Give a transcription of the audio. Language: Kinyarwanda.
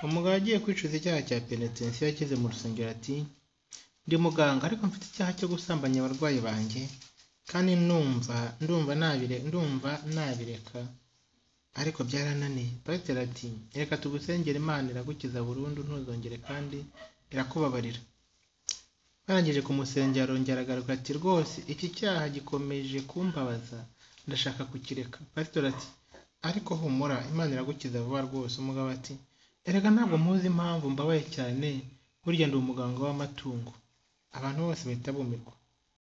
Umugabo agiye kwicuza icyaha cya penetensiya ageze mu rusengero ati ndi muganga ariko mfite icyaha cyo gusambanya abarwayi banjye kandi ndumva ndumva nabire ndumva nabireka ariko byarananiye pasiteri ati reka tugusengere imana iragukiza burundu ntuzongere kandi irakubabarira barangije kumusengera arongera agaruka ati rwose iki cyaha gikomeje kumbabaza ndashaka kukireka pasiteri ati ariko humura imana iragukiza vuba rwose umugabo ati erega ntabwo muzi impamvu mbabaye cyane burya ndi umuganga w'amatungo abantu bose bahita bumirwa